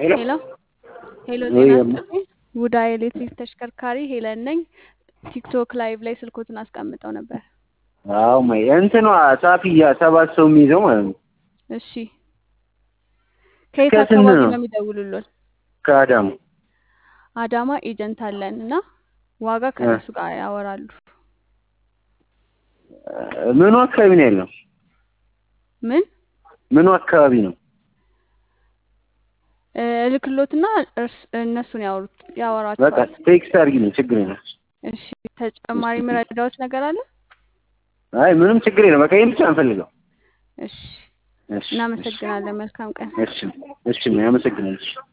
ሄሎ ሄሎ ሄሎ፣ ወይ ጤና እማ። ይስጥልኝ። ውዳ ኤሌክትሪክ ተሽከርካሪ ሄለን ነኝ። ቲክቶክ ላይቭ ላይ ስልኮትን አስቀምጠው ነበር። አዎ ማይ እንትኗ ሳፊያ ሰባት ሰው የሚይዘው ማለት ነው። እሺ፣ ከየት ከስንት አካባቢ ነው? ነው የሚደውሉልን? ከአዳሙ አዳማ ኤጀንት አለን እና ዋጋ ከነሱ ጋር ያወራሉ። ምኑ አካባቢ ነው ያለው? ምን ምኑ አካባቢ ነው? እ፣ እልክሎትና እርስ- እነሱን ያወሩት በቃ ያወራቸዋል። ቴክስት አድርጊልኝ፣ ችግር የለም። እሺ፣ ተጨማሪ መረዳዎች ነገር አለ? አይ ምንም ችግር የለም። በቃ ይሄን ብቻ እንፈልገው። እሺ፣ እሺ እናመሰግናለን። መልካም ቀን። እሺ እሺ፣ አመሰግናለሁ።